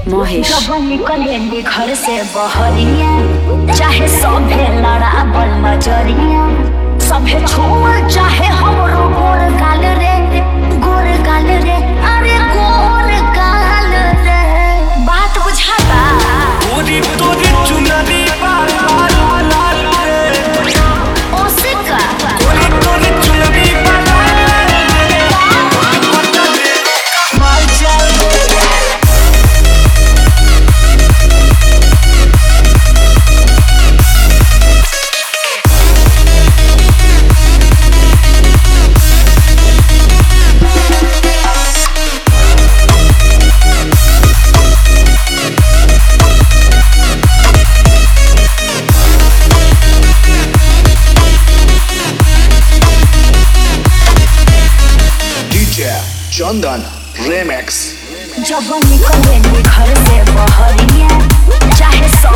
महेश जब निकले घर से बहरिया चाहे सभे लड़ाबल नजरिया सभे छोड़ चाहे हमरो गोर गाल रे गोर गाल रे अरे गोर गाल रे बात बुझाता तोरी तोरी चुनरी बाल बाल लाल रे ओसे का तोरी तोरी चुनरी बाल माल चल DJ Chandan Remix जब निकले घर से बहरिया चाहे